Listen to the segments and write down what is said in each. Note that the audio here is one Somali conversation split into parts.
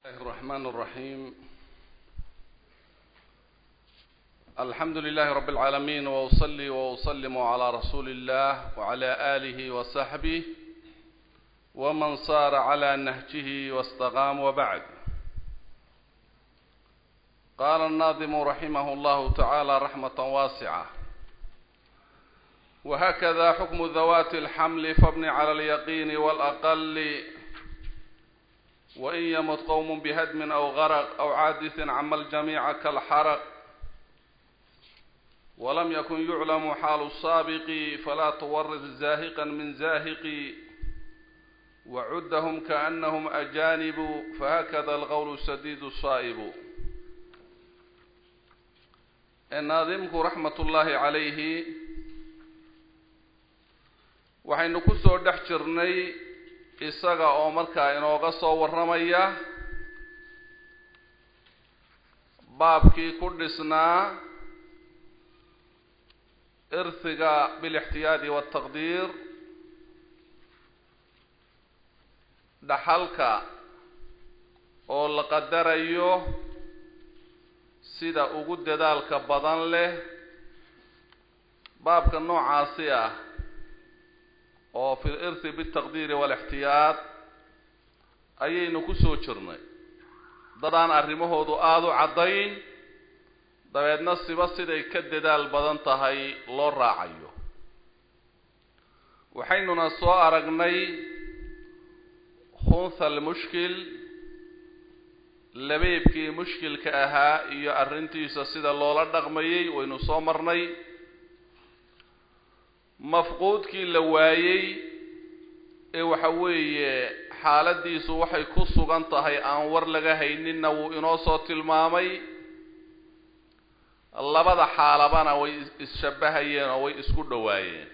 الله الرحمن الرحيم الحمد لله رب العالمين وأصلي وأسلم على رسول الله وعلى آله وصحبه ومن صار على نهجه واستقام وبعد قال الناظم رحمه الله تعالى رحمة واسعة وهكذا حكم ذوات الحمل فابن على اليقين والأقل وإن يمت قوم بهدم أو غرق أو عادث عم الجميع كالحرق ولم يكن يعلم حال السابق فلا تورث زاهقا من زاهق وعدهم كأنهم أجانب فهكذا الغول السديد الصائب الناظمك رحمة الله عليه waxaynu ku soo dhex jirnay isaga oo markaa inooga soo warramaya baabkii ku dhisnaa irhiga bilixtiyaadi waaltaqdiir dhaxalka oo la qadarayo sida ugu dadaalka badan leh baabka noocaasi ah oo fi lirhi bitaqdiiri waalixtiyaad ayaynu ku soo jirnay dadaan arrimahoodu aada u caddayn dabeedna siba siday ka dadaal badan tahay loo raacayo waxaynuna soo aragnay khunha almushkil labeebkii mushkilka ahaa iyo arrintiisa sida loola dhaqmayay waynu soo marnay mafquudkii la waayey ee waxa weeye xaaladiisu waxay ku sugan tahay aan war laga hayninna wuu inoo soo tilmaamay labada xaalabana way isshabahayeen oo way isku dhowaayeen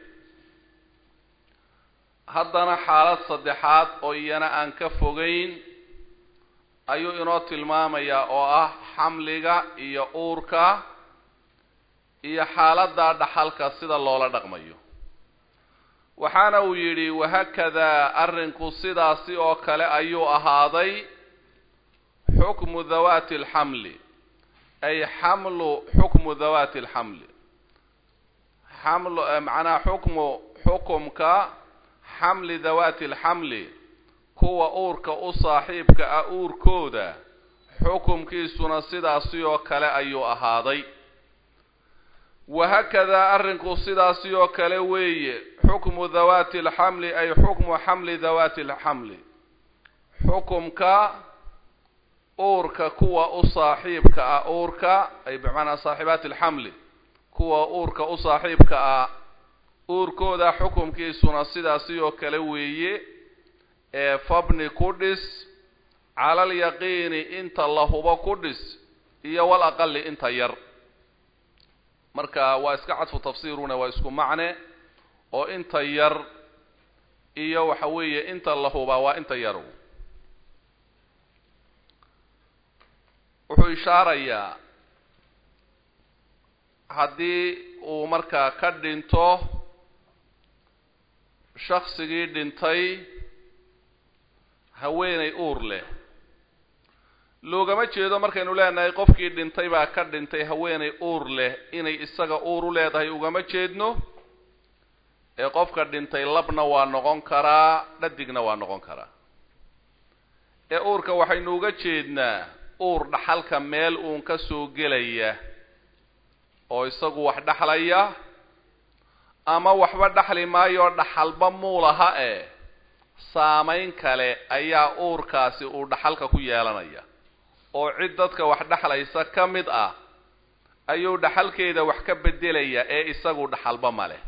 haddana xaalad saddexaad oo iyana aan ka fogeyn ayuu inoo tilmaamayaa oo ah xamliga iyo uurka iyo xaaladda dhaxalka sida loola dhaqmayo waxaana uu yidhi wahakadaa arrinku sidaasi oo kale ayuu ahaaday xukmu dawaati alxamli ay xamlu xukmu dawaati alxamli xamlu macnaha xukmu xukumka xamli dawaati alxamli kuwa uurka u saaxiibka ah uurkooda xukumkiisuna sidaasi oo kale ayuu ahaaday wahakadaa arrinku sidaasi oo kale weeye xukmu dawaati alxamli ay xukmu xamli dawaati alxamli xukumka uurka kuwa u saaxiibka ah uurka ay bimacnaa saaxibaati alxamli kuwa uurka u saaxiibka ah uurkooda xukumkiisuna sidaasi oo kale weeye ee fabni ku dhis cala alyaqiini inta la hubo ku dhis iyo wal aqali inta yar marka waa iska cadfu tafsiiruna waa isku macne oo inta yar iyo waxa weeye inta la hubaa waa inta yaru wuxuu ishaarayaa haddii uu markaa ka dhinto shaksigii dhintay haweenay uur leh loogama jeedo markaynu leenahay qofkii dhintay baa ka dhintay haweenay uur leh inay isaga uur u leedahay ugama jeedno ee qofka dhintay labna waa noqon karaa dhadigna waa noqon karaa ee uurka waxaynu uga jeednaa uur dhaxalka meel uun ka soo gelaya oo isagu wax dhaxlaya ama waxba dhaxli maayo dhaxalba muulaha e saamayn kale ayaa uurkaasi uu dhaxalka ku yeelanaya oo cid dadka wax dhexlaysa ka mid ah ayuu dhaxalkeeda wax ka beddelaya ee isagu dhaxalba ma leh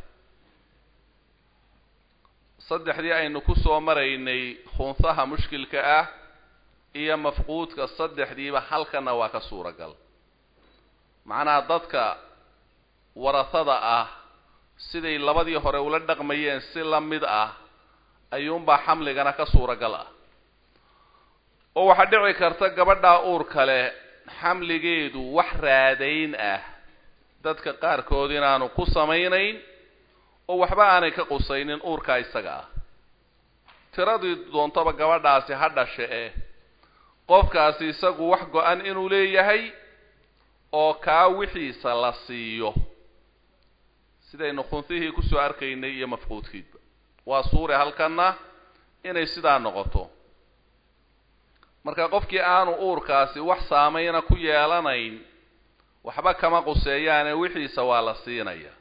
saddexdii aynu ku soo maraynay khunsaha mushkilka ah iyo mafquudka saddexdiiba halkana waa ka suuragal macnaha dadka warasada ah siday labadii hore ula dhaqmayeen si la mid ah ayuunbaa xamligana ka suuragal ah oo waxaa dhici karta gabadhaa uur kale xamligeedu wax raadayn ah dadka qaarkood inaanu ku samaynayn oo waxba aanay ka qusaynin uurkaa isaga ah tiradii doontaba gabadhaasi ha dhashe eh qofkaasi isagu wax go-an inuu leeyahay oo kaa wixiisa la siiyo sidaynu khunfihii kusoo arkaynay iyo mafquudkiidba waa suure halkanna inay sidaa noqoto marka qofkii aanu uurkaasi wax saameyna ku yeelanayn waxba kama quseeyaane wixiisa waa la siinaya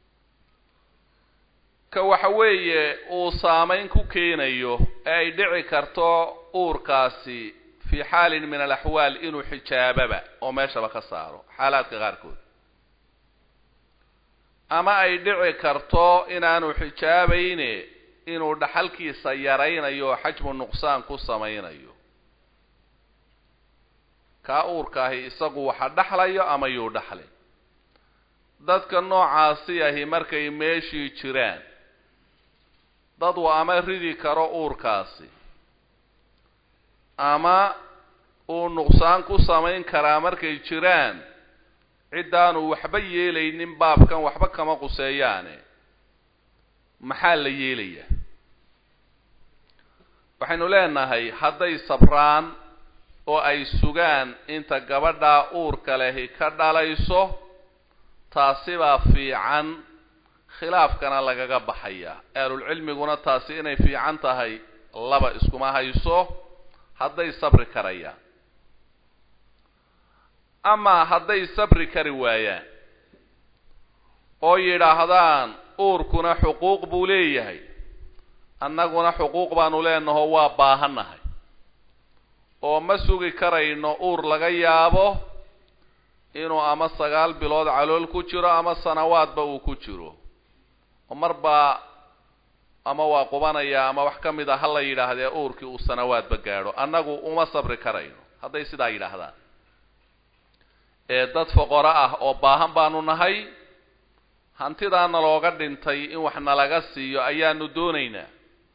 ka waxa weeye uu saameyn ku keenayo ee ay dhici karto uurkaasi fii xaalin min alaxwaal inuu xijaababa oo meeshaba ka saaro xaalaadka qaarkood ama ay dhici karto inaanu xijaabayne inuu dhaxalkiisa yaraynayo oo xajmu nuqsaan ku samaynayo kaa uurkaahi isagu waxa dhaxlayo ama yuu dhaxlin dadka noocaasi ahi markay meeshii jiraan dad uu ama ridi karo uurkaasi ama uu nuqsaan ku samayn karaa markay jiraan ciddaanu waxba yeelaynin baabkan waxba kama quseeyaane maxaa la yeelayaa waxaynu leenahay hadday sabraan oo ay sugaan inta gabadhaa uurka lehi ka dhalayso taasibaa fiican khilaafkana lagaga baxaya ahlulcilmiguna taasi inay fiican tahay laba iskuma hayso hadday sabri karayaan amaa hadday sabri kari waayaan oo yidhaahdaan uurkuna xuquuq buu leeyahay annaguna xuquuq baanu leenaho waa baahannahay oo ma sugi karayno uur laga yaabo inuu ama sagaal bilood calool ku jiro ama sanawaadba uu ku jiro oo marbaa ama waa qubanaya ama wax ka mid a ha la yidhaahdee uurkii uu sanawaadba gaadho annagu uma sabri karayno hadday sidaa yidhaahdaan ee dad foqoro ah oo baahan baanu nahay hantidaana looga dhintay in wax nalaga siiyo ayaanu doonaynaa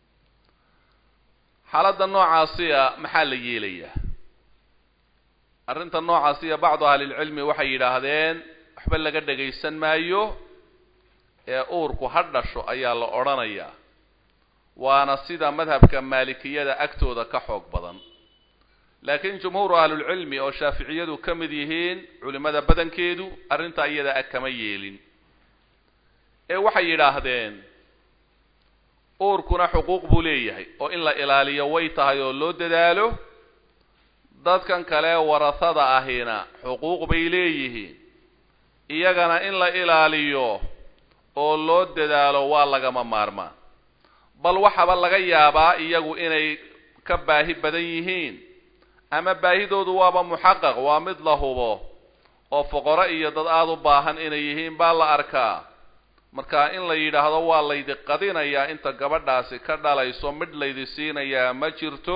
xaaladda noocaasiya maxaa la yeelayaa arrinta noocaasiya bacdu ahlilcilmi waxay yidhaahdeen waxba laga dhagaysan maayo ee uurku ha dhasho ayaa la odhanayaa waana sida madhabka maalikiyada agtooda ka xoog badan laakiin jumhuuru ahlulcilmi oo shaaficiyadu ka mid yihiin culimmada badankeedu arrintaa iyada ag kama yeelin ee waxay yidhaahdeen uurkuna xuquuq buu leeyahay oo in la ilaaliyo way tahay oo loo dadaalo dadkan kale warasada ahina xuquuq bay leeyihiin iyagana in la ilaaliyo oo loo dadaalo waa lagama maarmaan bal waxaba laga yaabaa iyagu inay ka baahi badan yihiin ama baahidoodu waaba muxaqaq waa mid la hubo oo foqoro iyo dad aada u baahan inay yihiin baa la arkaa marka in la yidhaahdo waa laydi qadinayaa inta gabadhaasi ka dhalayso midh laydi siinayaa ma jirto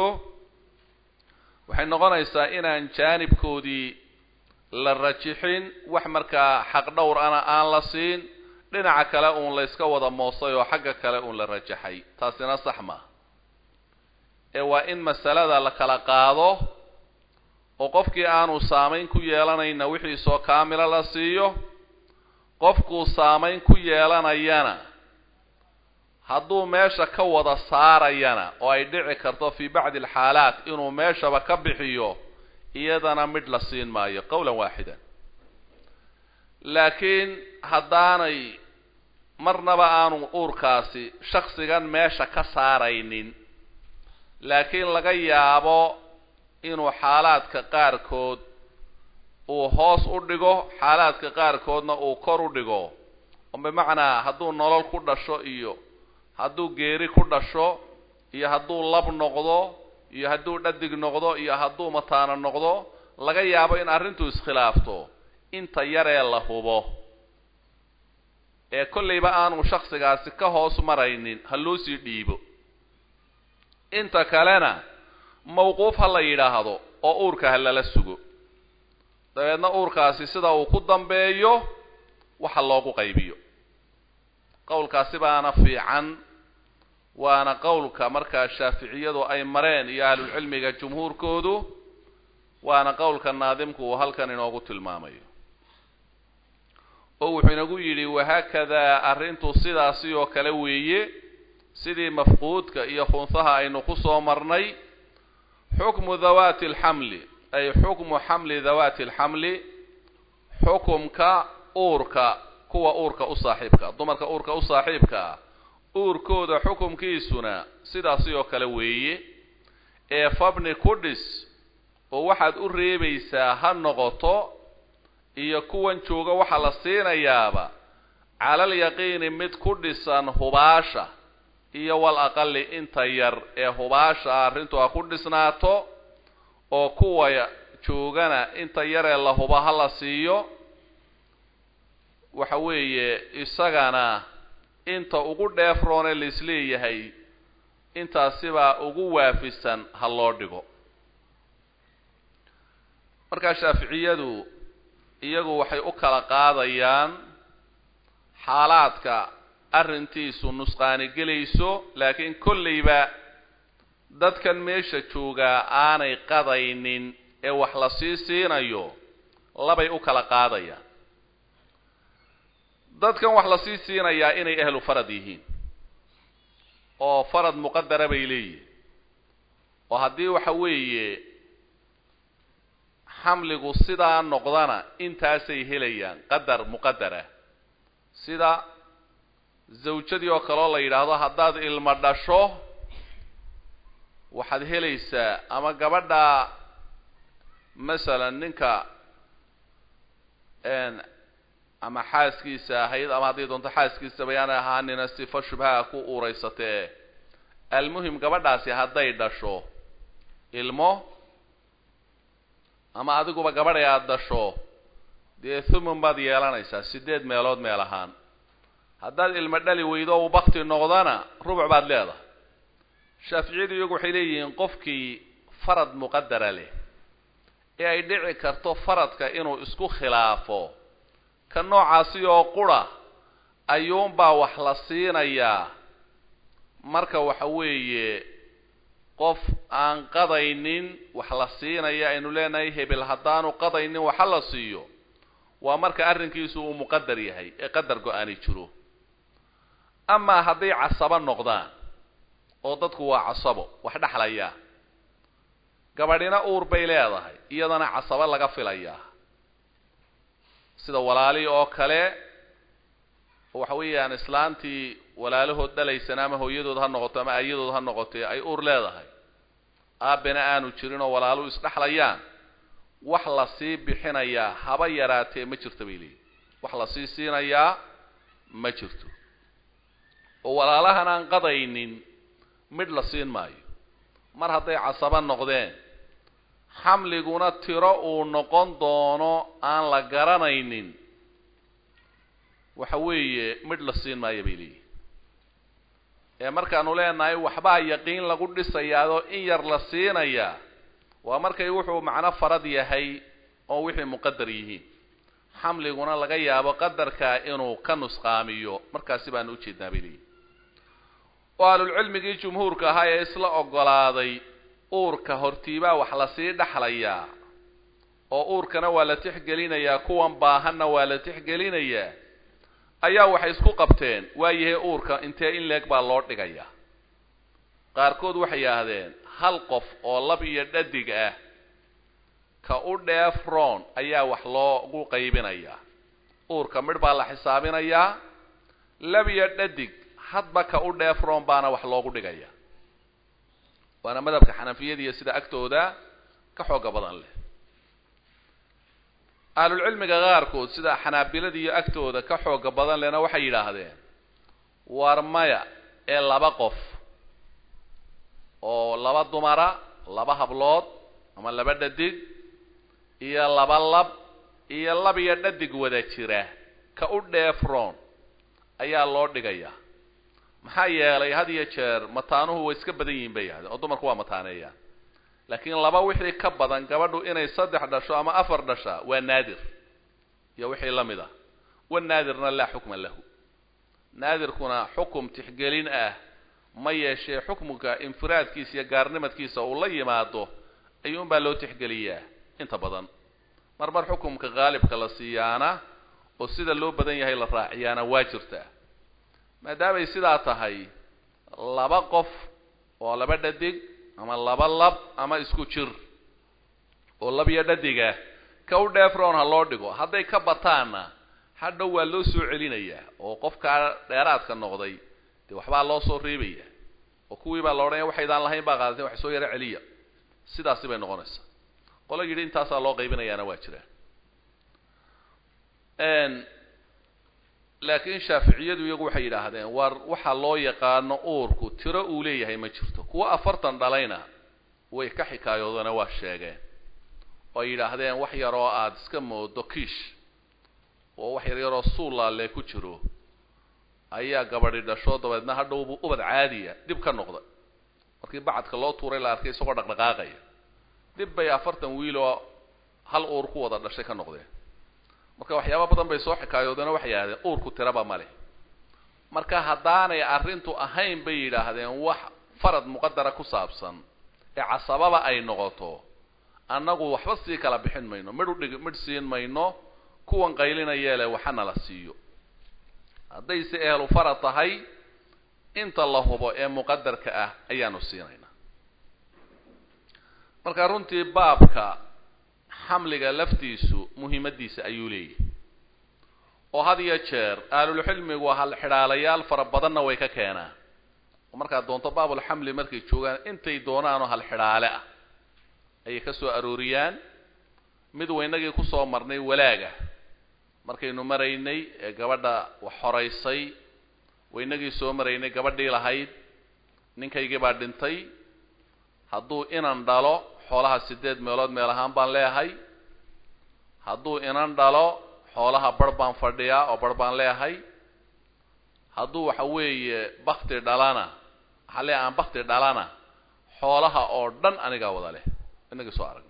waxay noqonaysaa inaan jaanibkoodii la rajixin wax markaa xaq dhowr ana aan la siin dhinaca kale uun layska wada moosay oo xagga kale uun la rajaxay taasina sax maaha ee waa in masalada la kala qaado oo qofkii aanu saamayn ku yeelanayna wixiisoo kaamila la siiyo qofkuu saamayn ku yeelanayana hadduu meesha ka wada saarayana oo ay dhici karto fii bacdi alxaalaat inuu meeshaba ka bixiyo iyadana midh la siin maayo qowlan waaxidan laakiin haddaanay marnaba aanu uurkaasi shaksigan meesha ka saaraynin laakiin laga yaabo inuu xaalaadka qaarkood uu hoos u dhigo xaalaadka qaarkoodna uu kor u dhigo oo bimacnaa hadduu nolol ku dhasho iyo hadduu geeri ku dhasho iyo hadduu lab noqdo iyo hadduu dhadig noqdo iyo hadduu mataano noqdo laga yaabo in arrintu iskhilaafto inta yaree la hubo ee kollayba aanu shaksigaasi ka hoos maraynin ha loo sii dhiibo inta kalena mawquuf ha la yidhaahdo oo uurka ha lala sugo dabeedna uurkaasi sida uu ku dambeeyo waxa loogu qaybiyo qowlkaasi baana fiican waana qowlka markaa shaaficiyadu ay mareen iyo ahlulcilmiga jumhuurkoodu waana qowlka naadimku uu halkan inoogu tilmaamayo oo wuxuu inagu yidhi wahaakadaa arrintu sidaasi oo kale weeye sidii mafquudka iyo khunsaha aynu ku soo marnay xukmu dhawaati alxamli ay xukmu xamli dhawaati alxamli xukumka uurka kuwa uurka u saaxiibka dumarka uurka u saaxiibkaa uurkooda xukumkiisuna sidaasi oo kale weeye ee fabni ku dhis oo waxaad u reebaysaa ha noqoto iyo kuwan jooga waxaa la siinayaaba calal yaqiini mid ku dhisan hubaasha iyo wal aqali inta yar ee hubaasha arrintu ha ku dhisnaato oo kuwa joogana inta yaree la huba ha la siiyo waxa weeye isagana inta ugu dheefroone laisleeyahay intaasibaa ugu waafisan ha loo dhigo markaa shaaficiyadu iyagu waxay u kala qaadayaan xaalaadka arrintiisu nusqaani gelayso laakiin kollayba dadkan meesha joogaa aanay qadaynin ee wax la sii siinayo labay u kala qaadayaan dadkan wax la sii siinayaa inay ahlu farad yihiin oo farad muqadara bay leeyihin oo haddii waxa weeye xamligu sidaa noqdana intaasay helayaan qadar muqadara sida zawjadii oo kaleo la yidhaahdo haddaad ilmo dhasho waxaad helaysaa ama gabadha masalan ninka ama xaaskiisa ahayd ama haddii doonto xaaskiisaba yaanay ahaanina sifo shubhaha ku uuraysatee almuhim gabadhaasi hadday dhasho ilmo ama adiguba gabadhay aada dhasho dee thumun baad yeelanaysaa sideed meelood meel ahaan haddaad ilmo dhali weydo uu bakti noqdana rubuc baad leedahay shaaficiyadu iyagu waxay leeyihiin qofkii farad muqadara leh ee ay dhici karto faradka inuu isku khilaafo ka noocaasi oo qura ayuunbaa wax la siinayaa marka waxa weeye qof aan qadaynin wax la siinaya aynu leenahay hebel haddaanu qadaynin waxa la siiyo waa marka arrinkiisu uu muqadar yahay ee qadar go-aani jiro amaa hadday casabo noqdaan oo dadku waa casabo wax dhexlaya gabadhina uur bay leedahay iyadana casabo laga filayaa sida walaali oo kale waxa weeyaan islaantii walaalahood dhalaysana ama hooyadood ha noqoto ama ayadood ha noqotee ay uur leedahay aabena aanu jirin oo walaaluhu isdhexlayaan wax la sii bixinayaa haba yaraatee ma jirto bay leeyihin wax la sii siinayaa ma jirto oo walaalahan aan qadaynin midh la siin maayo mar hadday casabo noqdeen xamliguna tiro uu noqon doono aan la garanaynin waxa weeye midh la siin maayo bay leeyihin ee markaanu leenahay waxbaa yaqiin lagu dhisayaadoo in yar la siinayaa waa markay wuxuu macno farad yahay oo wixii muqadar yihiin xamliguna laga yaabo qadarkaa inuu ka nusqaamiyo markaasi baanu ujeednaa bay leeyihin oo ahlulcilmigii jumhuurka ahaa ee isla ogolaaday uurka hortiibaa wax lasii dhexlayaa oo uurkana waa la tixgelinayaa kuwan baahanna waa la tixgelinayaa ayaa waxay isku qabteen waayahay uurka intee in leeg baa loo dhigayaa qaarkood waxay yidhaahdeen hal qof oo lab iyo dhadig ah ka u dheef roon ayaa wax loogu qaybinayaa uurka midh baa la xisaabinayaa lab iyo dhadig hadba ka u dheef roon baana wax loogu dhigaya waana madhabka xanafiyadiiyo sida agtooda ka xooga badan leh ahlulcilmiga qaarkood sida xanaabilada iyo agtooda ka xooga badan lehna waxay yidhaahdeen war maya ee laba qof oo laba dumara laba hablood ama laba dhadig iyo laba lab iyo lab iyo dhadig wada jira ka u dheefroon ayaa loo dhigayaa maxaa yeelay had iyo jeer mataanuhu way iska badan yihiin bay yidhahdeen oo dumarku waa mataaneeyaan laakiin laba wixii ka badan gabadhu inay saddex dhasho ama afar dhashaa waa naadir iyo wixii la mid ah wanaadirna laa xukma lahu naadirkuna xukum tixgelin ah ma yeeshee xukmuka infiraadkiisa iyo gaarnimadkiisa uu la yimaado ayuunbaa loo tixgeliyaa inta badan mar mar xukumka qaalibka la siiyaana oo sida loo badan yahay la raaciyaana waa jirtaa maadaamay sidaa tahay laba qof oo laba dhadig ama laba lab ama isku jir oo lab iyo dhadiga ka u dheefroon ha loo dhigo hadday ka bataanna hadhow waa loo soo celinayaa oo qofkaa dheeraadka noqday dee waxbaa loo soo reebaya oo kuwii baa la odhanaya waxaydaan lahayn baa qaadateen wax soo yaro celiya sidaasi bay noqonaysaa qolo yidhi intaasaa loo qaybinayaana waa jiraan laakiin shaaficiyadu iyagu waxay yidhaahdeen war waxa loo yaqaano uurku tiro uu leeyahay ma jirto kuwa afartan dhalayna way ka xikaayoodana waa sheegeen oo ay yidhaahdeen wax yaroo aada iska moodo kiish oo wax yar yaroo suullaalee ku jiro ayaa gabadhi dhasho dabeedna hadhowbuu ubad caadiya dib ka noqday markii bacadka loo tuuray la arkay isagoo dhaqdhaqaaqaya dib bay afartan wiil oo hal uur ku wada dhashay ka noqdeen marka waxyaaba badan bay soo xikaayoodeen oo waxay yidhahdeen uurku tiraba ma leh marka haddaanay arrintu ahayn bay yidhaahdeen wax farad muqadara ku saabsan ee casababa ay noqoto annagu waxba sii kala bixin mayno midh udhig midh siin mayno kuwan qaylinayee leh waxana la siiyo haddayse ehlu farad tahay inta la hubo ee muqadarka ah ayaanu siinaynaa marka runtii baabka xamliga laftiisu muhiimadiisa ayuu leeyahay oo had iyo jeer ahlulxilmigu hal xidhaalayaal fara badanna way ka keenaan oo markaad doonto baabulxamli markay joogaan intay doonaanoo hal xidhaale ah ayay ka soo arooriyaan mid waynagii kusoo marnay walaaga markaynu maraynay ee gabadha wax horaysay waynagii soo maraynay gabadhii lahayd ninkaygii baa dhintay hadduu inan dhalo xoolaha sideed meelood meel ahaan baan leeyahay hadduu inan dhalo xoolaha bar baan fadhiyaa oo bar baan leeyahay hadduu waxa weeye bakti dhalana waxaa leeyahay aan bakti dhalana xoolaha oo dhan anigaa wada leh inagii soo aragnay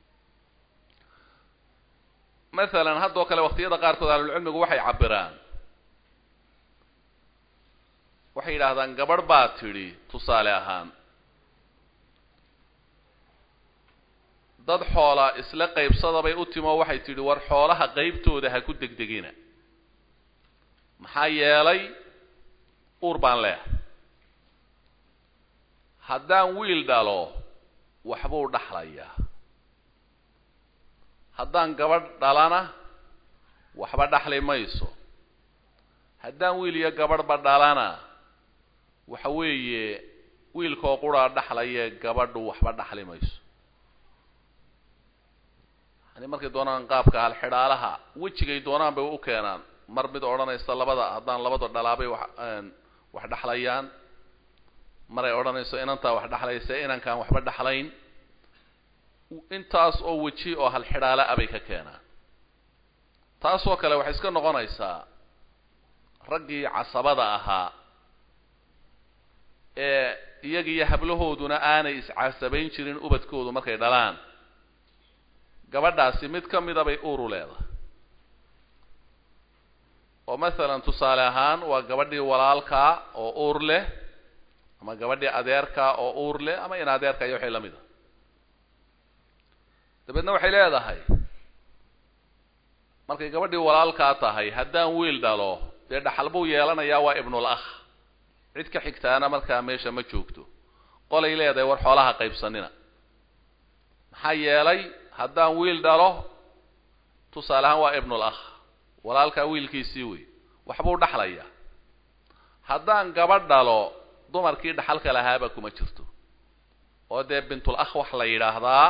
masalan haddoo kale waqtiyada qaarkood ahlulcilmigu waxay cabiraan waxay yidhaahdaan gabadh baa tidhi tusaale ahaan dad xoola isla qaybsada bay u timo waxay tidhi war xoolaha qaybtooda ha ku degdegina maxaa yeelay uur baan leehay haddaan wiil dhalo waxbuu dhaxlayaa haddaan gabadh dhalana waxba dhaxli mayso haddaan wiil iyo gabadhba dhalana waxa weeye wiilkoo quraa dhaxlaye gabadhu waxba dhaxli mayso yani markay doonaan qaabka halxidhaalaha wejigay doonaan bay u keenaan mar mid odhanaysa labada haddaan labada dhalaabay wax wax dhaxlayaan maray odhanayso inantaa wax dhaxlaysa inankaan waxba dhaxlayn intaas oo weji oo halxidhaala a bay ka keenaan taasoo kale waxay iska noqonaysaa raggii casabada ahaa ee iyagiiyo hablahooduna aanay iscasabayn jirin ubadkoodu markay dhalaan gabadhaasi mid ka mida bay uuru leedahay oo masalan tusaale ahaan waa gabadhii walaalkaa oo uur leh ama gabadhii adeerkaa oo uur leh ama in adeerka iyo waxay la mid a dabeedna waxay leedahay markay gabadhii walaalkaa tahay haddaan wiil dhalo dee dhaxal buu yeelanayaa waa ibnul akh cid ka xigtaana markaa meesha ma joogto qolay leedahay war xoolaha qaybsanina maxaa yeelay haddaan wiil dhalo tusaale ahaan waa ibnul akh walaalkaa wiilkiisii wey waxbuu dhaxlayaa haddaan gabadh dhalo dumarkii dhaxalka lahaaba kuma jirto oo dee bintul akh wax la yidhaahdaa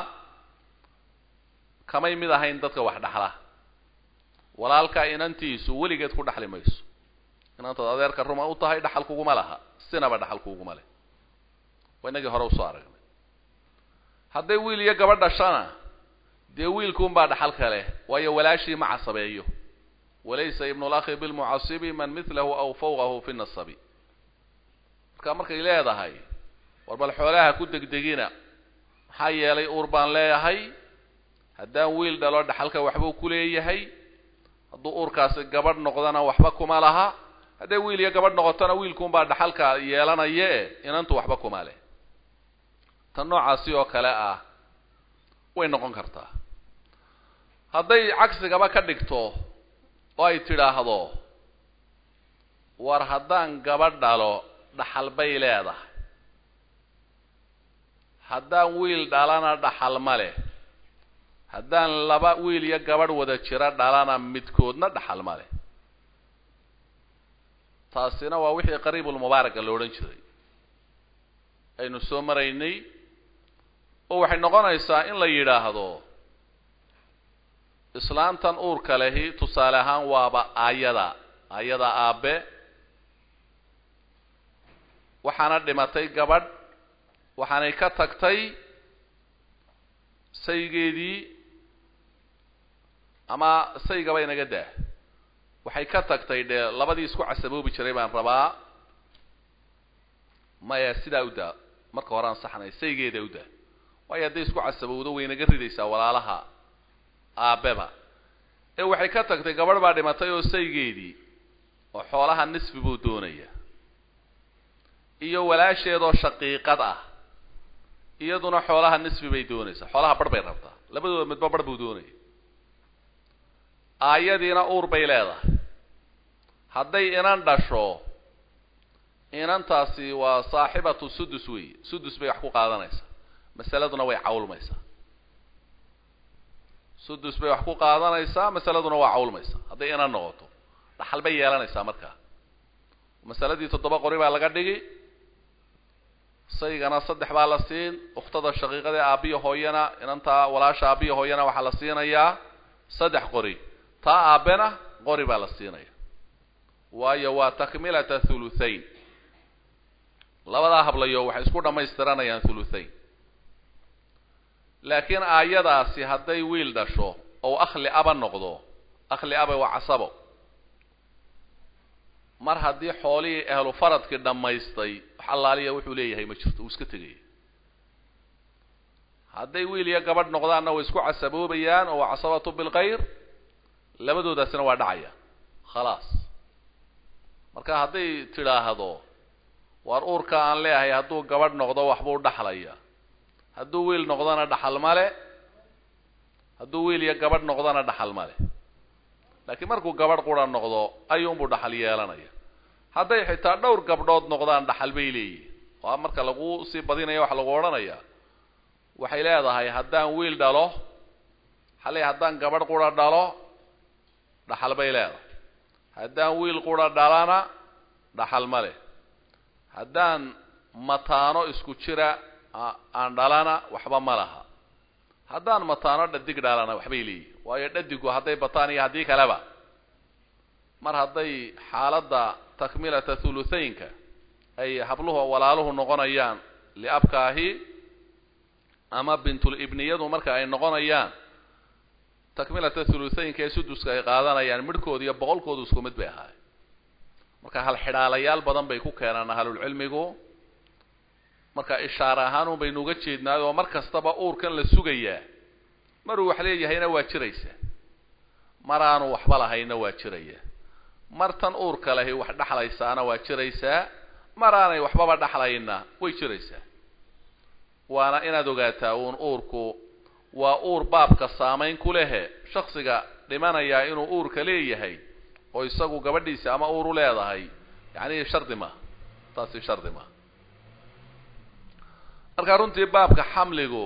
kamay mid ahayn dadka wax dhaxla walaalkaa inantiisu weligeed ku dhaxli mayso inantaad adeerka ruma u tahay dhaxal kuguma laha sinaba dhaxal kuguma leh waa inagii hore usoo aragnay hadday wiil iyo gabadh dhashana dee wiilkuunbaa dhaxalka leh waayo walaashii ma casabeeyo walaysa ibnu lakhi bilmucasibi man milahu aw fawqahu fi nasabi marka markay leedahay war bal xoolaha ku degdegina maxaa yeelay uur baan leeyahay haddaan wiil dhalo dhaxalka waxbuu ku leeyahay hadduu uurkaasi gabadh noqdana waxba kuma laha hadday wiil iyo gabadh noqotona wiilkuunbaa dhaxalka yeelanaye inantu waxba kuma leh tan noocaasi oo kale ah way noqon kartaa hadday cagsigaba ka dhigto oo ay tidhaahdo war haddaan gabadh dhalo dhaxal bay leedahay haddaan wiil dhalana dhaxal ma leh haddaan laba wiil iyo gabadh wada jira dhalana midkoodna dhaxal ma leh taasina waa wixii qariibulmubaaraka la odhan jiray aynu soo maraynay oo waxay noqonaysaa in la yidhaahdo islaantan uurka lehi tusaale ahaan waaba aayada aayada aabe waxaana dhimatay gabadh waxaanay ka tagtay saygeedii ama saygaba inaga daa waxay ka tagtay dee labadii isku casaboobi jiray baan rabaa maya sidaa u daa marka hore aan saxnay saygeeda u daa waayo hadday isku casabowdo way inaga ridaysaa walaalaha aabeba ee waxay ka tagtay gabadh baa dhimatay oo saygeedii oo xoolaha nisfi buu doonaya iyo walaasheedoo shaqiiqad ah iyaduna xoolaha nisfi bay doonaysaa xoolaha barh bay rabtaa labadooda midba barh buu doonaya aayadiina uur bay leedahay hadday inan dhasho inantaasi waa saaxibatu sudus weeye sudus bay wax ku qaadanaysaa masaladuna way cawlmaysaa sudus bay wax ku qaadanaysaa masaladuna waa cawlmaysaa hadday inan noqoto dhaxal bay yeelanaysaa markaa masaladii toddoba qori baa laga dhigi saygana saddex baa la siin ukhtada shaqiiqadee aabiya hooyana inantaa walaasha aabiya hooyana waxaa la siinayaa saddex qori taa aabena qori baa la siinaya waayo waa takmilata thuluthayn labadaa hablayo waxay isku dhammaystiranayaan thuluthayn laakiin aayadaasi hadday wiil dhasho ou akhli aba noqdo akhli aba waa casabo mar haddii xoolihii ahlu faradkii dhammaystay wax allaaliya wuxuu leeyahay ma jirto uu iska tegaya hadday wiil iyo gabadh noqdaanna way isku casaboobayaan oo waa casabatu bilkhayr labadoodaasina waa dhacaya khalaas marka hadday tidhaahdo waar uurka aan leeyahay hadduu gabadh noqdo waxbuu dhaxlaya hadduu wiil noqdona dhaxal male hadduu wiil iyo gabadh noqdona dhaxal male laakiin markuu gabadh qura noqdo ayuunbuu dhaxal yeelanaya hadday xitaa dhowr gabdhood noqdaan dhaxal bay leeyihin oo marka lagu sii badinaya waxa lagu odhanaya waxay leedahay haddaan wiil dhalo xalay haddaan gabadh qura dhalo dhaxal bay leedahay haddaan wiil qura dhalana dhaxal ma leh haddaan mataano isku jira aan dhalana waxba ma laha haddaan mataano dhadig dhalana waxbay leeyihin waayo dhadigu hadday bataan iyo haddii kaleba mar hadday xaaladda takmilata thuluthaynka ay habluhu walaaluhu noqonayaan liabkaahi ama bintul ibniyadu marka ay noqonayaan takmilata thuluthaynka ee suduska ay qaadanayaan midhkooda iyo boqolkoodu isku mid bay ahaay marka hal xidhaalayaal badan bay ku keenaan ahlulcilmigu marka ishaare ahaan un baynu uga jeednaay oo mar kastaba uurkan la sugayaa maruu wax leeyahayna waa jiraysa mar aanu waxba lahayna waa jiraya mar tan uurka lahi wax dhexlaysaana waa jiraysaa mar aanay waxbaba dhexlayna way jiraysaa waana inaad ogaataa uun uurku waa uur baabka saamayn ku lehe shaksiga dhimanayaa inuu uurka leeyahay oo isagu gabadhiisa ama uur u leedahay yacni shardi maaha taasi shardi maaha marka runtii baabka xamligu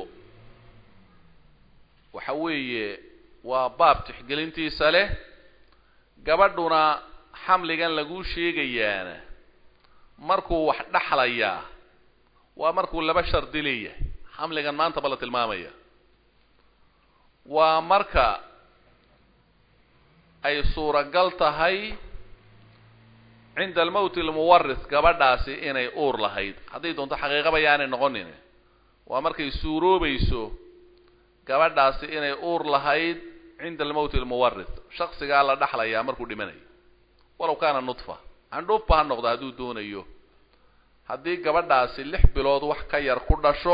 waxa weeye waa baab tixgelintiisa leh gabadhuna xamligan laguu sheegayaana markuu wax dhexlayaa waa markuu laba shardi leeyahay xamligan maanta ba la tilmaamaya waa marka ay suuragal tahay cinda almowti almuwaris gabadhaasi inay uur lahayd hadday doonto xaqiiqaba yaanay noqonin waa markay suuroobayso gabadhaasi inay uur lahayd cinda almowti almuwaris shaksigaa la dhexlayaa markuu dhimanayo walow kaana nudfa candhuufba ha noqdo hadduu doonayo haddii gabadhaasi lix bilood wax ka yar ku dhasho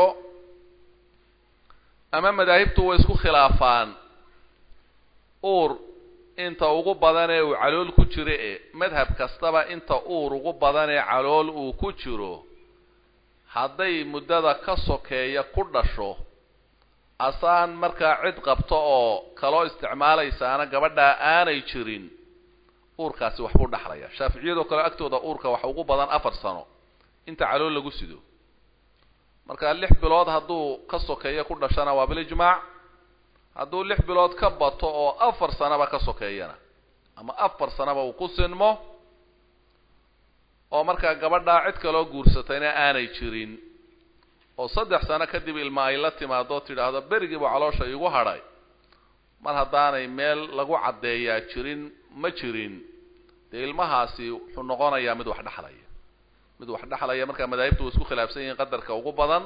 ama madaahibtu way isku khilaafaan uur inta ugu badan ee uu calool ku jiro e madhab kastaba inta uur ugu badan ee calool uu ku jiro hadday muddada ka sokeeya ku dhasho asaan markaa cid qabto oo kaloo isticmaalaysaana gabadhaa aanay jirin uurkaasi waxbuu dhexlaya shaaficiyadoo kale agtooda uurka waxa ugu badan afar sano inta calool lagu sido marka lix bilood hadduu ka sokeeyo ku dhashana waa bilijmaac hadduu lix bilood ka bato oo afar sanaba ka sokeeyana ama afar sanaba uu ku sinmo oo markaa gabadhaa cid kaloo guursatayna aanay jirin oo saddex sano kadib ilma ay la timaado tidhaahdo berigiiba caloosha igu hadhay mar haddaanay meel lagu caddeeyaa jirin ma jirin dee ilmahaasi wuxuu noqonayaa mid wax dhexlaya mid wax dhexlaya markaa madaahibtu way isku khilaafsan yihiin qadarka ugu badan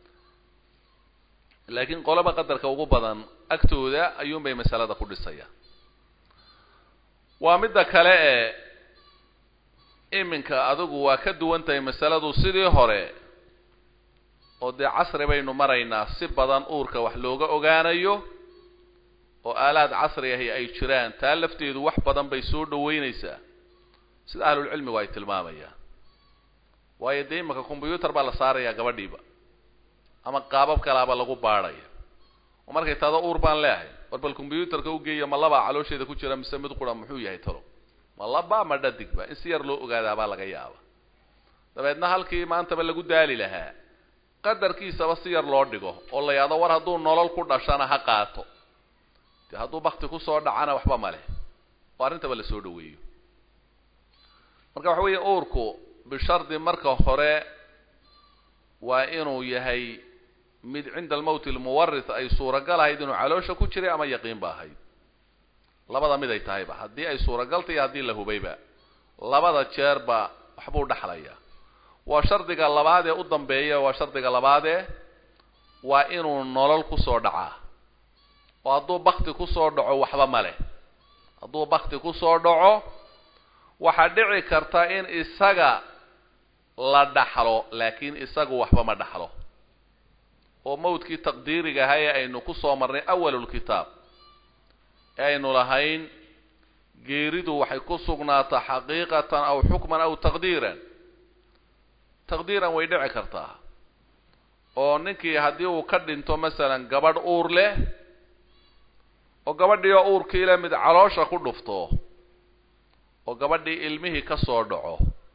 laakiin qolaba qadarka ugu badan agtooda ayuunbay masalada ku dhisayaan waa midda kale ee iminka adigu waa ka duwan tahay masaladu sidii hore oo dee casri baynu maraynaa si badan uurka wax looga ogaanayo oo aalaad casri ahi ay jiraan taa lafteedu wax badan bay soo dhaweynaysaa sida ahlulcilmigu ay tilmaamayaan waayo dee imanka combyuutar baa la saarayaa gabadhiiba ama qaabab kalaaba lagu baadhaya oo markay taado uur baan leehay war bal combyuutarka ugeeya ma labaa caloosheeda ku jira mise mid qura muxuu yahay talo ma laba ma dhadigba in si yar loo ogaadaabaa laga yaaba dabeedna halkii maantaba lagu daali lahaa qadarkiisaba si yar loo dhigo oo la yahdo war hadduu nolol ku dhashana ha qaato dee hadduu bakti kusoo dhacana waxba ma leh oo arrintaba la soo dhaweeyo marka waxa weeye uurku bishardi marka hore waa inuu yahay mid cinda almowti almuwarith ay suuragal ahayd inuu caloosha ku jiray ama yaqiin ba ahayd labada mid ay tahayba haddii ay suuragalta iyo haddii la hubayba labada jeerba waxbuu dhexlaya waa shardiga labaad ee u dambeeya waa shardiga labaadee waa inuu nolol kusoo dhacaa oo hadduu bakti kusoo dhaco waxba ma leh hadduu bakti kusoo dhaco waxaa dhici karta in isaga la dhaxlo laakiin isagu waxba ma dhaxlo oo mawdkii taqdiiriga ahaa ee aynu kusoo marnay awalulkitaab ee aynu lahayn geeridu waxay ku sugnaataa xaqiiqatan aw xukman aw taqdiiran taqdiiran way dhici kartaa oo ninkii haddii uu ka dhinto masalan gabadh uur leh oo gabadhii oo uurkii leh mid caloosha ku dhufto oo gabadhii ilmihii ka soo dhaco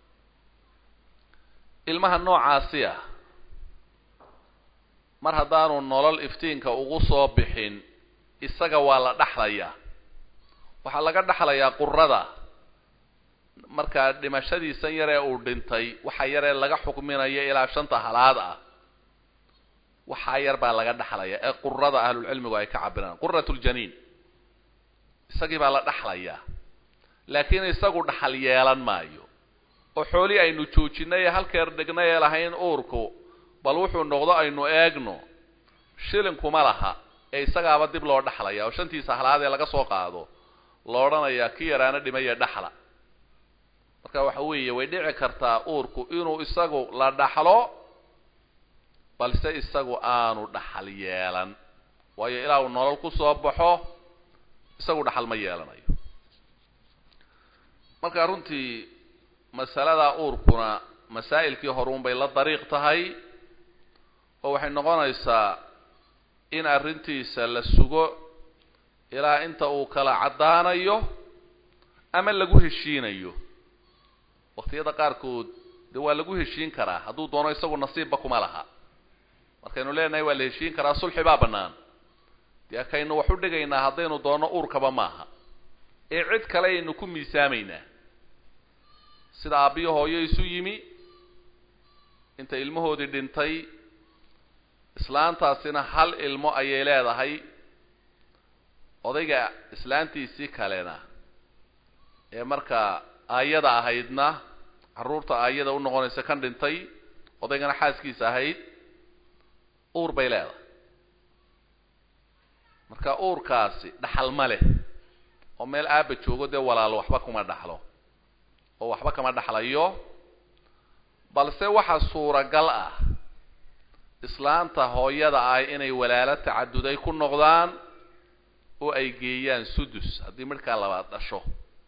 ilmaha noocaasi ah mar haddaanu nolol iftiinka ugu soo bixin isaga waa la dhaxlayaa waxaa laga dhaxlayaa qurada markaa dhimashadiisan yaree uu dhintay waxa yaree laga xukminayo ilaa shanta halaad ah waxaa yar baa laga dhaxlaya ee qurada ahlulcilmigu ay ka cabiraan qurat ljaniin isagii baa la dhaxlayaa laakiin isagu dhaxal yeelan maayo oo xoolii aynu joojinay ee halkeer dhignay ee lahayn uurku bal wuxuu noqdo aynu eegno shilinkuma laha ee isagaaba dib loo dhaxlaya oo shantiisa halaad ee laga soo qaado lo odhanayaa ki yaraana dhimaya dhaxla marka waxa weeye way dhici kartaa uurku inuu isagu la dhaxlo balse isagu aanu dhaxal yeelan waayo ilaa uu nolol ku soo baxo isagu dhaxal ma yeelanayo marka runtii masalada uurkuna masaa'ilkii horuun bay la dariiq tahay oo waxay noqonaysaa in arrintiisa la sugo ilaa inta uu kala caddaanayo ama lagu heshiinayo waqtiyada qaarkood dee waa lagu heshiin karaa hadduu doono isagu nasiibba kuma laha markaynu leenahay waa la heshiin karaa sulxi baa bannaan dee kaynu wax u dhigaynaa haddaynu doonno uurkaba maaha ee cid kale aynu ku miisaamaynaa sida aabbiyo hooyo isu yimi inta ilmahoodii dhintay islaantaasina hal ilmo ayay leedahay odayga islaantiisii kalena ee markaa aayada ahaydna carruurta aayada u noqonaysa kan dhintay odaygana xaaskiisa ahayd uur bay leedahay marka uurkaasi dhaxal ma leh oo meel aaba joogo dee walaalo waxba kuma dhaxlo oo waxba kama dhaxlayo balse waxa suuragal ah islaanta hooyada ah inay walaalo tacaduday ku noqdaan oo ay geeyaan sudus haddii midhkaa labaad dhasho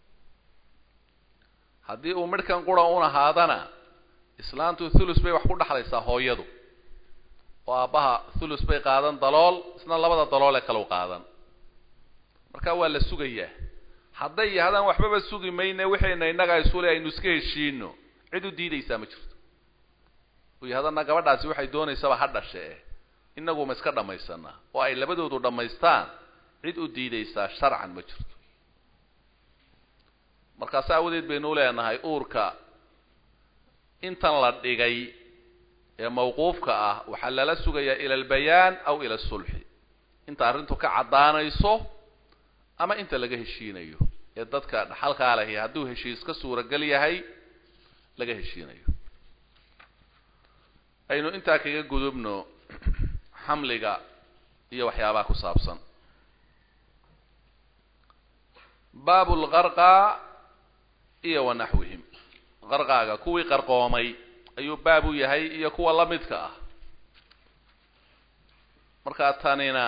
haddii uu midhkan qura un ahaadana islaantu thulus bay wax ku dhexlaysaa hooyadu oo aabbaha thulus bay qaadan dalool isna labada dalool ee kalau qaadan marka waa la sugayaa hadday yahdaan waxbaba sugi mayne wixayna innaga isule aynu iska heshiino cid u diidaysaa ma jirto uy haddana gabadhaasi waxay doonaysaba ha dhashee inagu ma iska dhammaysanaa oo ay labadoodu dhammaystaan cid u diidaysaa sharcan ma jirto markaas aawadeed baynu leenahay uurka intan la dhigay ee mawquufka ah waxaa lala sugayaa ila albayaan aw ila asulxi inta arrintu ka caddaanayso ama inta laga heshiinayo ee dadka dhaxalkaa lahi hadduu heshiis ka suuragal yahay laga heshiinayo aynu intaa kaga gudubno xamliga iyo waxyaabaha ku saabsan baabu lqarqa iyo wa naxwihim qarqaaga kuwii qarqoomay ayuu baab u yahay iyo kuwa la midka ah markaa tanina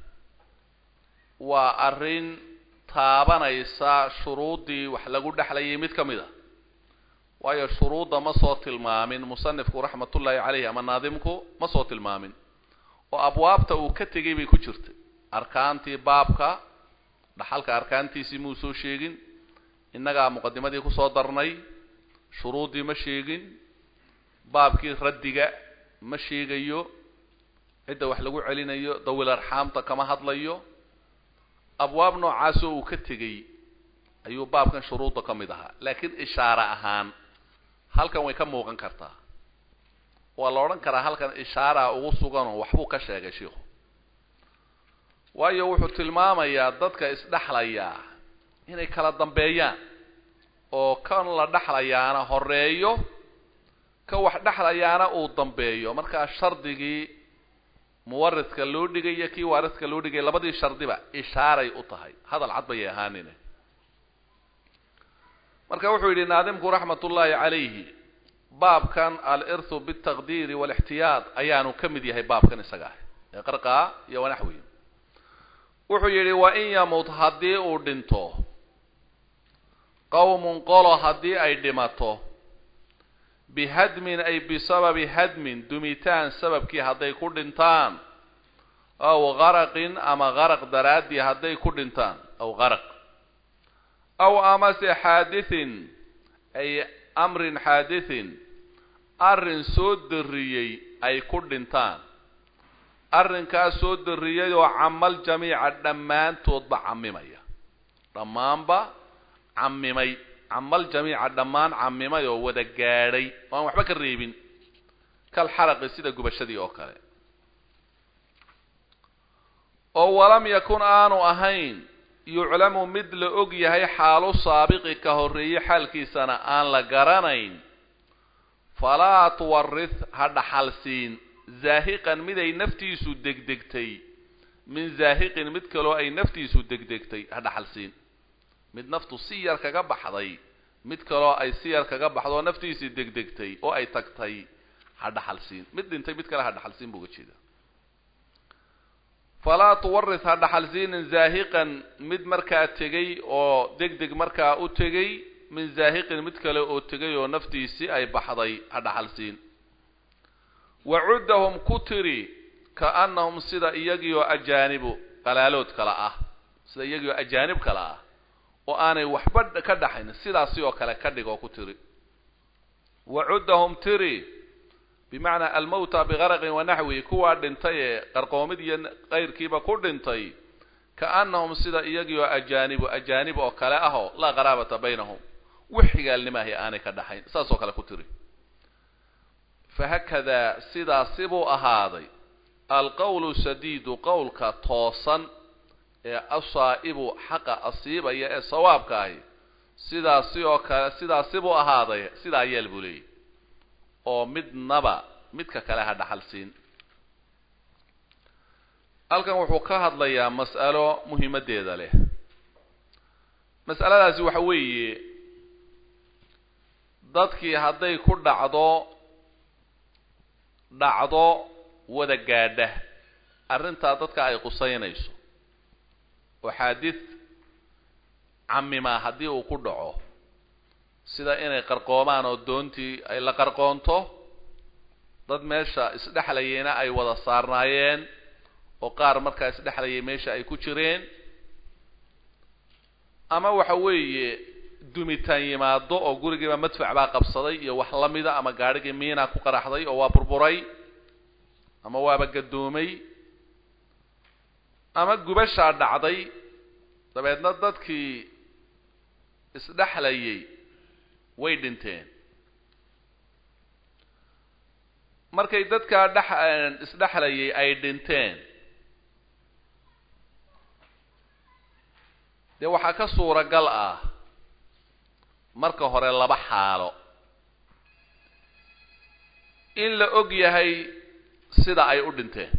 waa arrin taabanaysa shuruuddii wax lagu dhexlayay mid ka mid a waayo shuruudda ma soo tilmaamin musanifku raxmatullaahi caleyhi ama naadimku ma soo tilmaamin oo abwaabta uu ka tegay bay ku jirtay arkaantii baabka dhaxalka arkaantiisii muu soo sheegin innagaa muqadimadii kusoo darnay shuruuddii ma sheegin baabkii raddiga ma sheegayo cidda wax lagu celinayo dawil arxaamta kama hadlayo abwaab noocaasoo uu ka tegey ayuu baabkan shuruudda ka mid ahaa laakiin ishaare ahaan halkan way ka muuqan kartaa waa la odhan karaa halkan ishaaraa ugu suganoo waxbuu ka sheegay shiikhu waayo wuxuu tilmaamayaa dadka isdhexlayaa inay kala dambeeyaan oo kan la dhexlayaana horeeyo ka wax dhexlayaana uu dambeeyo markaa shardigii muwaridka loo dhigay iyo kii waaridka loo dhigay labadii shardiba ishaaray u tahay hadal cad bayay ahaanine marka wuxuu yidhi naadimku raxmat ullaahi calayhi baabkan alirthu bitaqdiiri waalixtiyaad ayaanu ka mid yahay baabkan isaga ah ee qarqaa iyo wanaxwi wuxuu yidhi wa in yamut haddii uu dhinto qowmun qolo haddii ay dhimato bihadmin ay bisababi hadmin dumitaan sababkii hadday ku dhintaan aw qaraqin ama qaraq daraaddii hadday ku dhintaan aw qaraq aw amase xaadithin ay amrin xaadithin arrin soo darriyey ay ku dhintaan arrinkaas soo darriyay oo camal jamiica dhammaantoodba camimaya dhammaanba camimay camal jamiica dhammaan camimay oo wada gaadhay oo aan waxba ka reebin kal xaraqi sida gubashadii oo kale oo walam yakun aanu ahayn yuclamu mid la og yahay xaalu saabiqi ka horreeye xaalkiisana aan la garanayn falaa tuwarith ha dhaxalsiin zaahiqan mid ay naftiisu degdegtay min zaahiqin mid kaloo ay naftiisu degdegtay ha dhaxalsiin mid naftu si yar kaga baxday mid kaloo ay si yar kaga baxdoo naftiisii degdegtay oo ay tagtay ha dhaxalsiin mid dhintay mid kale ha dhaxalsiin buu uga jeeda falaa tuwarith ha dhaxalsiinin zaahiqan mid markaa tegay oo deg deg markaa u tegay min zaahiqin mid kale oo tegay oo naftiisii ay baxday ha dhaxalsiin wacuddahum ku tiri kaannahum sida iyagiioo ajaanibu qalaalood kale ah sida iyagiioo ajaanib kale ah oo aanay waxba ka dhaxayn sidaasi oo kale ka dhig oo ku tiri wacuddahum tiri bimacnaa almawta bigaraqin wanaxwi kuwaa dhintay ee qarqoomid iyo qayrkiiba ku dhintay kaannahum sida iyagiioo ajaanibu ajaanib oo kale ahoo laa qaraabata baynahum wax xigaalnimaahi aanay ka dhaxayn saas oo kale ku tiri fahakadaa sidaasi buu ahaaday alqowlu sadiidu qowlka toosan ee asaa'ibu xaqa asiibaya ee sawaabka ahi sidaasi oo kale sidaasi buu ahaaday sidaa yeel buu leeyahy oo midnaba midka kale ha dhaxalsiin halkan wuxuu ka hadlayaa mas'alo muhiimaddeeda leh mas'aladaasi waxa weeye dadkii hadday ku dhacdo dhacdo wada gaadha arrintaa dadka ay qusaynayso oo xaadid camima haddii uu ku dhaco sida inay qarqoomaan oo doontii ay la qarqoonto dad meesha isdhexlayayna ay wada saarnaayeen oo qaar markaa isdhexlayay meesha ay ku jireen ama waxa weeye dumitaan yimaado oo gurigiiba madfac baa qabsaday iyo wax la mida ama gaadhigii miina ku qaraxday oo waa burburay ama waaba gadoomay ama gubashaa dhacday dabeedna dadkii isdhexlayay way dhinteen markay dadkaa dhex isdhexlayay ay dhinteen dee waxaa ka suuragal ah marka hore laba xaalo in la og yahay sida ay u dhinteen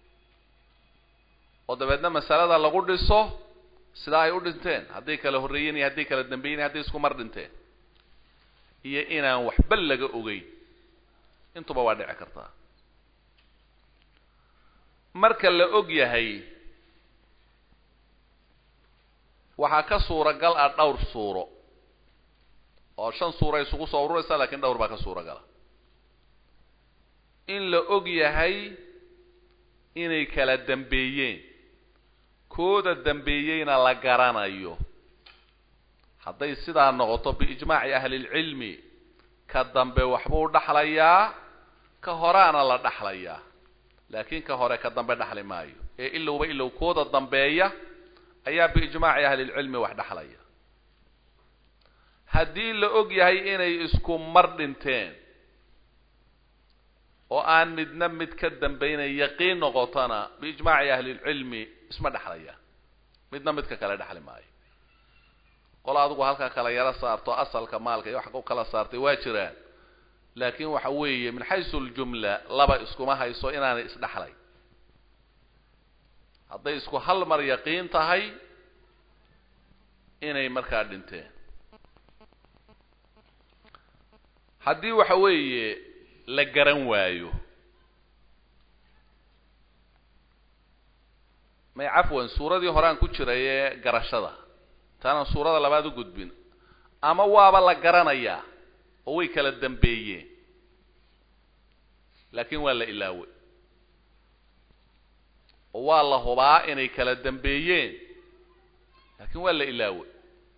oo dabeedna masalada lagu dhiso sida ay u dhinteen hadday kala horreeyeen iyo hadday kala dambeeyeen hadday isku mar dhinteen iyo inaan waxba laga ogeyn intuba waa dhici kartaa marka la og yahay waxaa ka suuragal ah dhowr suuro oo shan suura isugu soo ururaysa lakiin dhowr baa ka suuragala in la og yahay inay kala dambeeyeen kooda dambeeyeyna la garanayo hadday sidaa noqoto biijmaaci ahlilcilmi ka dambe waxbuu dhaxlayaa ka horaana la dhaxlayaa laakiin ka hore ka dambe dhaxli maayo ee ilowba ilow kooda dambeeya ayaa biijmaaci ahlilcilmi wax dhaxlaya haddii la og yahay inay isku mar dhinteen oo aan midna mid ka dambaynay yaqiin noqotona biijmaaci ahlilcilmi isma dhexlaya midna midka kale dhexli maayo qola adigu halka kala yaro saarto asalka maalka iyo wax ku kala saartay waa jiraan laakiin waxa weeye min xaysu ljumla laba iskuma hayso inaanay isdhexlay hadday isku hal mar yaqiin tahay inay markaa dhinteen haddii waxa weeye la garan waayo may cafwan suuradii horean ku jiray ee garashada taanaan suurada labaad u gudbin ama waaba la garanayaa oo way kala dambeeyeen laakiin waa la ilaaway oo waa la hubaa inay kala dambeeyeen laakiin waa la ilaaway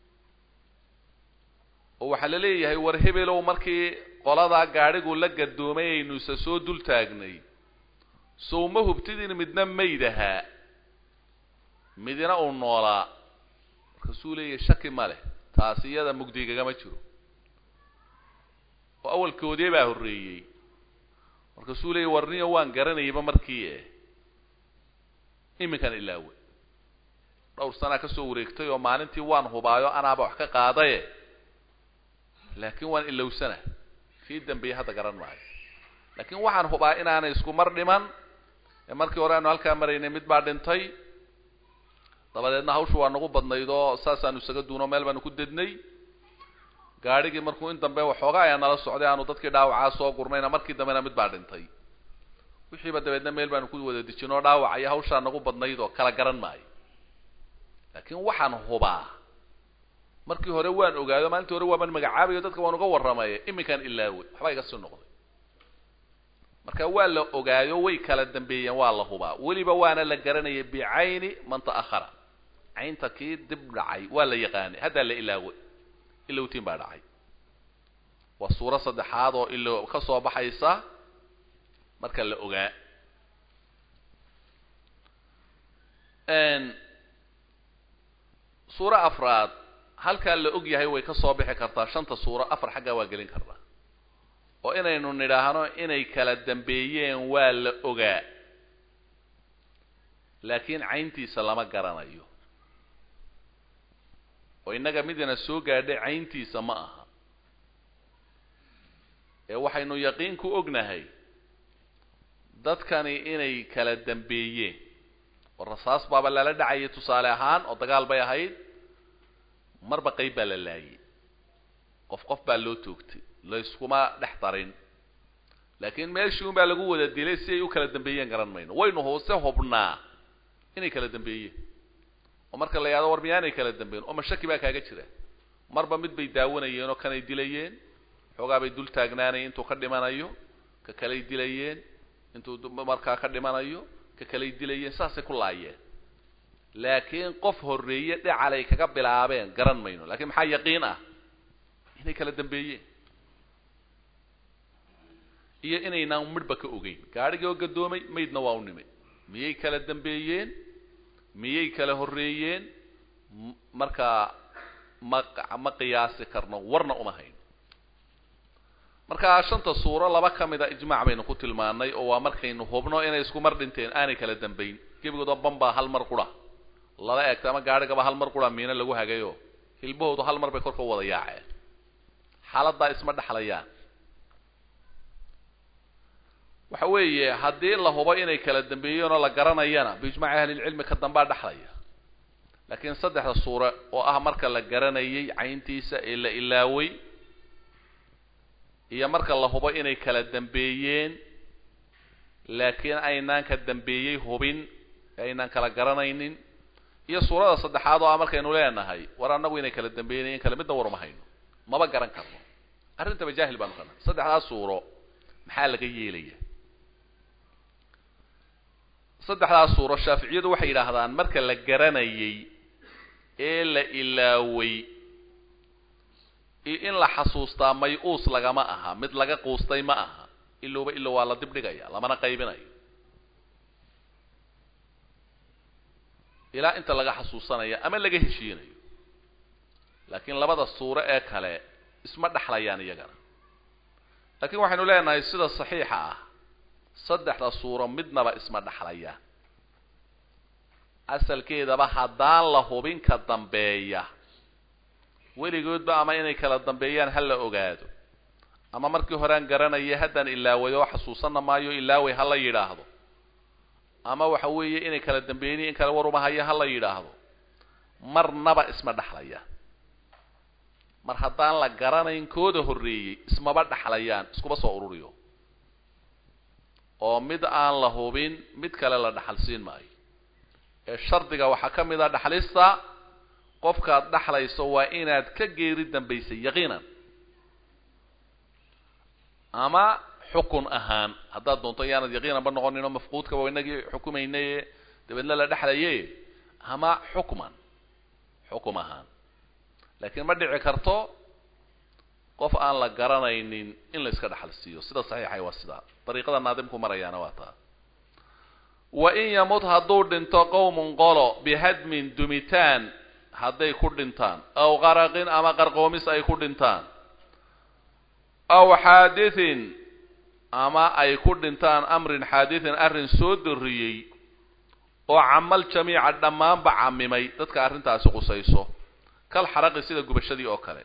oo waxaa la leeyahay war hebelow markii qoladaa gaadhigu la gadoomay aynu isa soo dul taagnay sow ma hubtidin midna maydahaa midina uu noolaa markaasuu leeyahay shaki ma leh taasi iyada mugdigagama jiro oo awalkoodee baa horreeyey markaasuu leeyahy warniyo waan garanayaba markii e iminkan ilaaway dhowr sanaa kasoo wareegtay oo maalintii waan hubaayo anaaba wax ka qaadaye laakiin waan ilowsana kii dambeeyey hadda garan maayo laakiin waxaan hubaa inaanay isku mar dhiman ee markii hore aanu halkaa maraynay mid baa dhintay dabadeedna hawshu waa nagu badnayd oo saasaanu isaga duuno meel baanu ku dednay gaadhigii markuu in dambe waxoogaa ayaa nala socday aanu dadkii dhaawacaa soo gurnayna markii dambena mid baa dhintay wixiiba dabeedna meel baanu ku wada dejin oo dhaawac iyo hawshaa nagu badnayd oo kala garan maayo laakiin waxaan hubaa markii hore waan ogaado maalintii hore waaban magacaabayo dadka waan uga warramay iminkaan ilaaway waxbaa iga sii noqday marka waa la ogaayo way kala dambeeyeen waa la hubaa weliba waana la garanayay bicayni man ta'ahara caynta kii dib dhacay waa la yaqaanay haddaa la ilaaway ilowtiin baa dhacay waa suuro saddexaad oo ilo ka soo baxaysa marka la ogaa suuro afraad halkaa la og yahay way ka soo bixi kartaa shanta suuro afar xaggaa waa gelin kartaa oo inaynu nidhaahno inay kala dambeeyeen waa la ogaa laakiin cayntiisa lama garanayo oo innaga midina soo gaadhay cayntiisa ma aha ee waxaynu yaqiin ku ognahay dadkani inay kala dambeeyeen oo rasaas baaba lala dhacayay tusaale ahaan oo dagaal bay ahayd marba qayb baa la laayay qof qof baa loo toogtay layskuma dhex darin laakiin meeshii un baa lagu wada dilay si ay u kala dambeeyeen garan mayno waynu hoose hubnaa inay kala dambeeyeen oo marka la yahado war miyaanay kala dambeyn oo mashaki baa kaaga jira marba mid bay daawanayeen oo kanay dilayeen xoogaa bay dul taagnaanayeen intuu ka dhimanayo ka kalay dilayeen intuu markaa ka dhimanayo ka kalay dilayeen saasay ku laayeen laakiin qof horreeye dhacalay kaga bilaabeen garan mayno lakiin maxaa yaqiin ah inay kala dambeeyeen iyo inaynaan midhba ka ogeyn gaadhigii oo gadoomay maydna waa u nimay miyay kala dambeeyeen miyay kala horreeyeen markaa ma ma qiyaasi karno warna uma hayn markaa shanta suuro laba ka mida ijmaac baynu ku tilmaanay oo waa markaynu hubno inay isku mar dhinteen aanay kala dambayn gebigoodoo bambaa hal mar qura lala eegta ama gaadhigaba hal mar qura miina lagu hagayo hilbahoodu hal mar bay korka u wada yaaceen xaaladdaa isma dhexlayaan waxa weeye haddii la hubo inay kala dambeeyeen oo la garanayana biijmaaci ahlilcilmi ka dambaa dhexlaya laakiin saddexda suure oo ah marka la garanayay cayntiisa ee la ilaaway iyo marka la hubo inay kala dambeeyeen laakiin aynaan ka dambeeyey hubin aynaan kala garanaynin iyo suurada saddexaad oo ah markaynu leenahay war annagu inay kala dambeeyeen in kale midna war uma hayno maba garan karno arrintaba jaahil baanu kana saddexdaas suuro maxaa laga yeelaya saddexdaas suuro shaaficiyadu waxay yidhaahdaan marka la garanayay ee la ilaaway iyo in la xasuustaa may-uus lagama aha mid laga quustay ma aha ilowba ilow waa la dib dhigaya lamana qaybinayo ilaa inta laga xasuusanayo ama laga heshiinayo laakiin labada suuro ee kale isma dhexlayaan iyagana laakiin waxaynu leenahay sida saxiixa ah saddexda suuro midnaba isma dhexlaya asalkeedaba haddaan la hubin ka dambeeya weligoodba ama inay kala dambeeyaan ha la ogaado ama markii horean garanaya haddaan ilaaway oo xasuusanna maayo ilaaway ha la yidhaahdo ama waxa weeye inay kala dambeeyeen in kale warumahaya ha la yidhaahdo marnaba isma dhexlaya mar haddaan la garanayn kooda horreeyey ismaba dhexlayaan iskuba soo ururiyo oo mid aan la hubin mid kale la dhexalsiin maayo ee shardiga waxaa ka mid a dhexlista qofkaad dhexlayso waa inaad ka geeri dambaysay yaqiinan ama xukun ahaan haddaad doonto yaanad yaqiinanba noqonin oo mafquudkaba inagii xukumaynaye dabeedna la dhexlaye ama xukman xukum ahaan laakiin ma dhici karto qof aan la garanaynin in la iska dhexal siiyo sida saxiixay waa sidaa dariiqada naadimku marayaana waa taa wa in yamut hadduu dhinto qowmun qolo bihadmin dumitaan hadday ku dhintaan aw qaraqin ama qarqoomis ay ku dhintaan aw xaadithin ama ay ku dhintaan amrin xaadithin arrin soo darriyey oo camal jamiica dhammaanba camimay dadka arrintaasi qusayso kal xaraqi sida gubashadii oo kale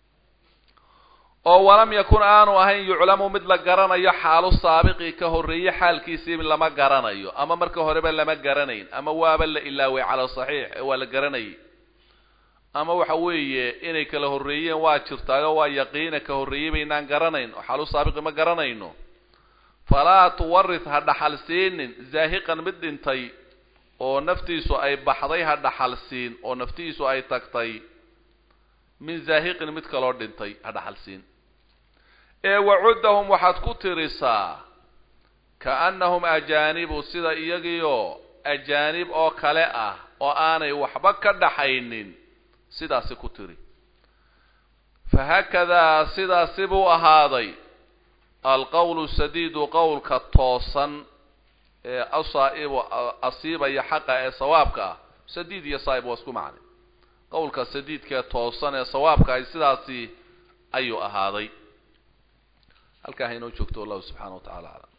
oo walam yakun aanu ahayn yuclamu mid la garanayo xaalu saabiqi ka horreeye xaalkiisii lama garanayo ama marka horeba lama garanayn ama waaba la ilaaway cala saxiix ee waa la garanayay ama waxa weeye inay kala horreeyeen waa jirtaayo waa yaqiina ka horreeyey baynaan garanayn oo xaalu saabiqi ma garanayno falaa tuwarith ha dhaxal siinin zaahiqan mid dhintay oo naftiisu ay baxday ha dhaxal siin oo naftiisu ay tagtay min zaahiqin mid kaloo dhintay ha dhaxal siin ee wacuddahum waxaad ku tirisaa kaannahum ajaanibu sida iyagiioo ajaanib oo kale ah oo aanay waxba ka dhaxaynin sidaasi ku tiri fahaakadaa sidaasi buu ahaaday alqowlu sadiidu qowlka toosan ee asaa'ibu asiibaya xaqa ee sawaabka ah sadiid iyo saa'ib waa isku macnay qowlka sadiidkaee toosan ee sawaabka ay sidaasi ayuu ahaaday halkaa haynoo joogto wallahu subxaana wa tacala aclam